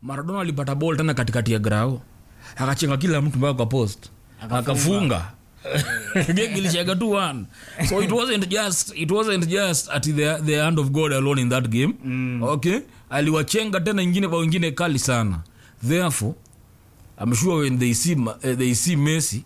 maradona alipata ball tena katikati ya grao akachenga kila mtu mpaka kwa post akafunga game ilishaga tu one so it wasn't just it wasn't just at the, the hand of god alone in that game mm. okay aliwachenga tena ingine kwa wengine kali sana therefore I'm sure when they see, Ma- eh, they see messi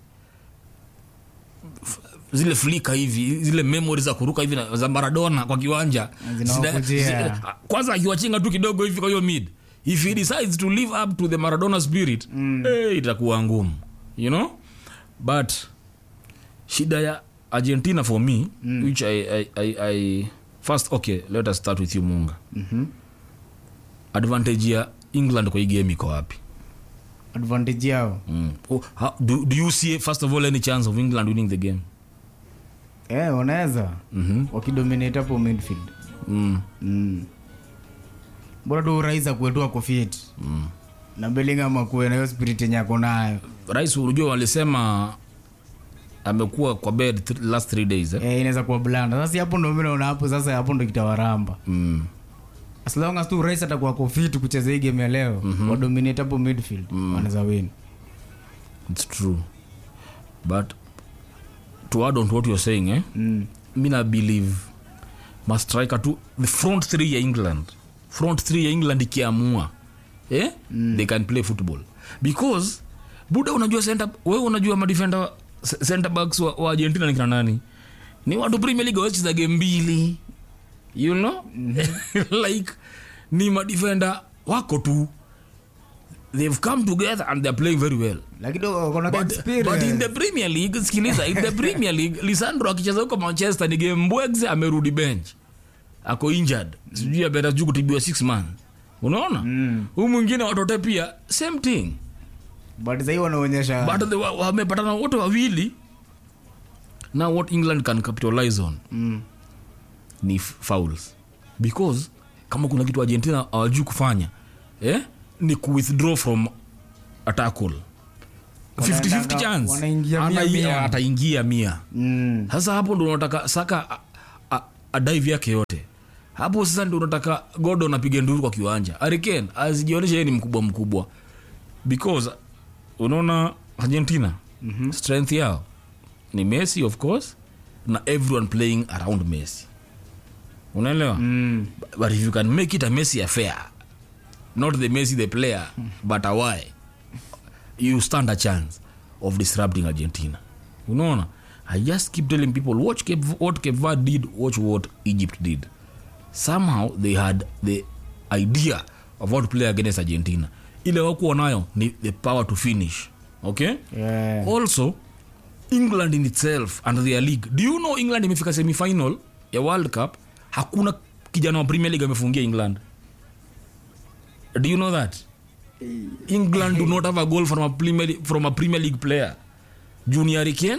f- zile flika hivi zile memory za kuruka hivi na- za maradona kwa kiwanja Zinawakujia. zina- zi- kwanza akiwachenga tu kidogo hivi kwa hiyo mid if he decides to live up to the maradona spirit mm. eh, itakuwa ngumu you know but shida ya argentina for me mm. which I, I, I, I first okay let us start with you munga Mhm. advantage ya england kwa hii game iko wapi advantage yao mm. oh, how, do, do you see first of all any chance of england winning the game eh, wanaweza mm-hmm. wakidominate hapo midfield mm. mm. bora tu rais akuetu ako fit Mm. na bellingham akuwe na hiyo spirit yenye ako nayo rais unajua walisema amekuwa kwa bed th- last three days eh? eh, inaweza kuwa blanda sasa hapo ndo mimi naona hapo sasa hapo ndo kitawaramba mm. as long as tu rais atakuwa ako fit kucheza hii game ya leo mm-hmm. wadominate hapo midfield mm. wanaweza win it's true but to add on to what you're saying eh? mm. mi na believe mastriker tu the front three ya england front three ya england ikiamua eh? mm. they can play football because buda unajua center wewe unajua madefender c- center backs wa, wa argentina ni kina nani ni watu premier league wacheza game mbili you know like ni madefender wako tu they've come together and they're playing very well lakini kona but, but in the premier league sikiliza in the premier league lisandro akicheza huko manchester ni game mbwegs amerudi bench ako injured sijui ameenda juu kutibiwa six months unaona Mm. huu mwingine watote pia same thing but sahii wanaonyesha but the- wa- wamepatana wote wawili now what england can capitalize on mm. ni f- fouls because kama kuna kitu argentina awajui kufanya eh? ni kuwithdraw from a tackle 50-50 Wanaendanga- chance wanaingia mia Anai- mia. ataingia mia Mm. sasa hapo ndo unataka saka a- a- adaive yake yote hapo sasa ndo unataka godon apige nduru kwa kiwanja ariken azijionyesha yeye ni mkubwa mkubwa because unaona argentina mm-hmm. strength yao ni messi of course na everyone playing around messi unaelewa Mm. but if you can make it a messi affair not the messi the player but a why you stand a chance of disrupting argentina unaona i just keep telling people watch Cape, what cape verde did watch what egypt did somehow they had the idea of how to play against argentina ile wakuwa nayo ni the power to finish okay Yeah. also england in itself and their league do you know england imefika semifinal ya world cup hakuna kijana wa premier league amefungia england do you know that england do not have a goal from a premier, from a premier league player junior Hurricane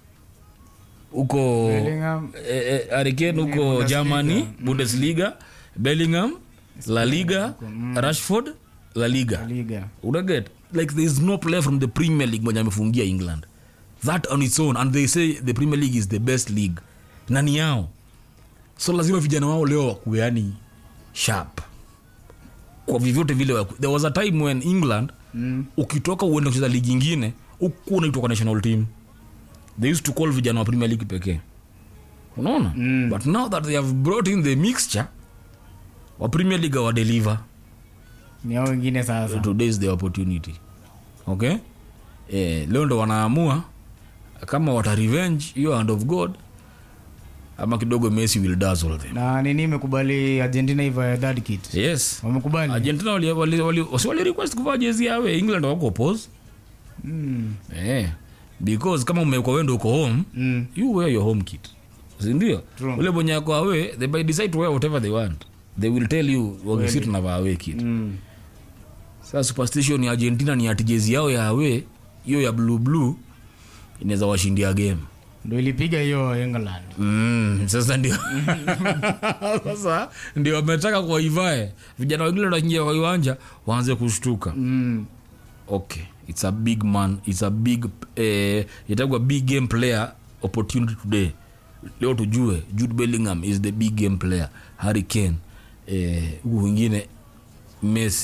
huko Bellingham. eh, eh, Hurricane huko Bundesliga. germany bundesliga bellingham la liga rashford la liga liga unaget like there is no player from the premier league mwenye amefungia england that on its own and they say the premier league is the best league nani yao so lazima vijana wao leo wakuwe yani sharp kwa vyovyote vile waku. there was a time when england mm. ukitoka uende kucheza ligi ingine huku unaitwa kwa national team they used to call vijana wa premier league pekee unaona Mm. but now that they have brought in the mixture wa premier league wa deliver ni hao wengine sasa today is the opportunity okay eh, leo ndo wanaamua kama wata revenge hiyo hand of god ama kidogo messi will dazzle them na nini imekubali argentina hivyo ya third kit yes wamekubali argentina wali, wali, wali, wasi wali request kuvaa jezi yawe england wako oppose mm. eh, because kama umekwa wendo uko home Mm. you wear your home kit sindio True. ule mwenye ako awe they by decide to wear whatever they want they will tell you wakisi tunavaa awe kit Mm. sasa superstition ya argentina ni ati jezi yao ya awe hiyo ya blue blue inaweza washindia game ndo ilipiga hiyo england mm, sasa ndio sasa ndio wametaka kuwaivae vijana wengine wanaingia kwa kiwanja waanze kushtuka mm. okay it's a big man it's a big eh, itagwa big game player opportunity today leo tujue jude bellingham is the big game player harry kane eh, huku wengine messi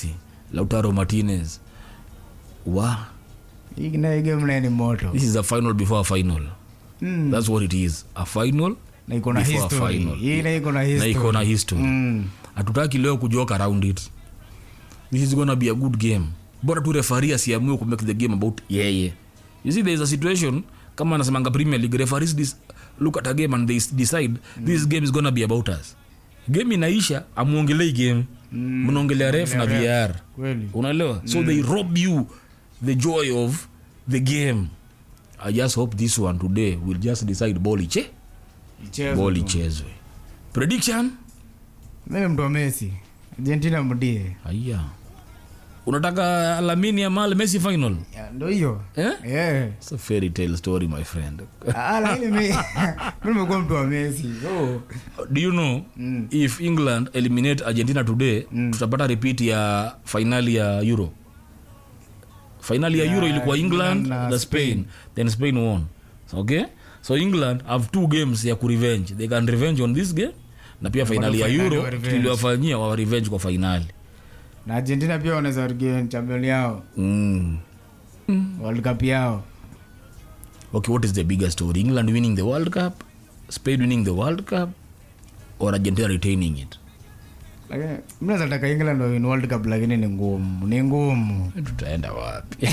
lautaro martinez wa Hii na hii game naye ni moto this is a final before a final Mm. that's what it is a final na iko na before a history final. hii na iko na na history iko na history Mm. hatutaki leo kujoke around it this is gonna be a good game bora tu refari asiamue ku make the game about yeye you see there is a situation kama anasemanga premier league referees dis, look at a game and they s- decide this game is gonna be about us game inaisha amuongelei game mnaongelea ref na vr kweli unaelewa so they rob you the joy of the game i just hope this one today will just decide ball iche Ichezwe ball tu. ichezwe prediction Mimi ni mtu wa Messi Argentina mdie aya unataka lamini amal messi final Ya, ndo hiyo eh? yeah. It's a fairy tale story my friend Ah, lakini mi mi nimekuwa mtu wa Messi so do you know Mm. if england eliminate argentina today tutapata repeat ya finali ya euro finali ya Ya, euro ilikuwa england England na na spain then spain won okay so england have two games ya kurevenge they can revenge on this game na pia finali ya finali euro wa revenge. tuliwafanyia wa revenge kwa finali na Argentina pia wanaweza regain champion yao mm. World Cup yao okay what is the bigger story england winning the world cup spain winning the world cup or argentina retaining it lakini mimi naweza taka England win World Cup lakini ni ngumu ni ngumu tutaenda wapi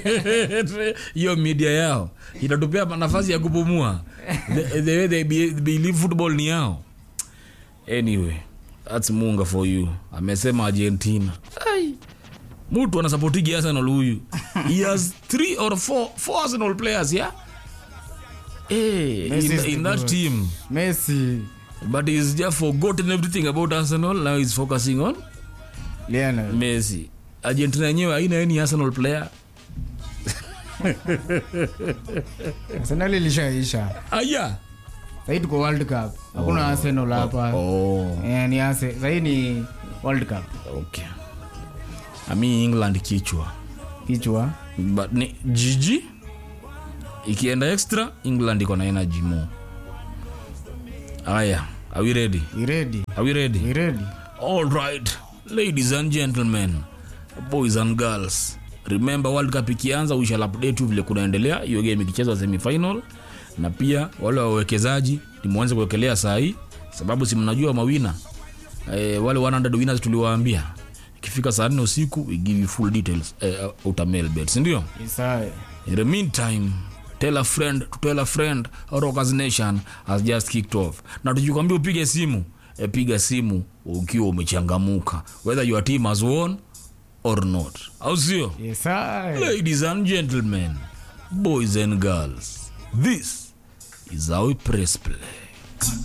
hiyo media yao itatupea nafasi ya kupumua the, the way they be, believe football ni yao anyway thats munga for you amesema argentina Ai. mtu anasapotigi arsenal huyu he has three or four, four arsenal players yeah Hey, Messi in, is in the that goat. team Messi but he's just forgotten everything about arsenal now he's focusing on Lionel messi argentina yenyewe haina any arsenal player Arsenal ilishaisha aya sahii tuko World Cup hakuna Arsenal hapa oh, Eh, ni ase sahii ni World Cup okay ami england kichwa kichwa but ni jiji ikienda extra england iko na energy mo aya are we ready we ready are we ready we ready all right ladies and gentlemen boys and girls remember world cup ikianza we shall update you vile kunaendelea hiyo game ikichezwa semifinal na pia wale wawekezaji nimwanze kuwekelea saa hii sababu si mnajua mawina e, wale 100 winners tuliwaambia ikifika saa nne usiku we give you full details e, utamail bet sindio Isae in the meantime tell a friend to tell a friend Rockers Nation has just kicked off na tukikwambia upige simu e, piga simu ukiwa umechangamuka whether your team has won or not au sio Isae ladies and gentlemen boys and girls this is how we press play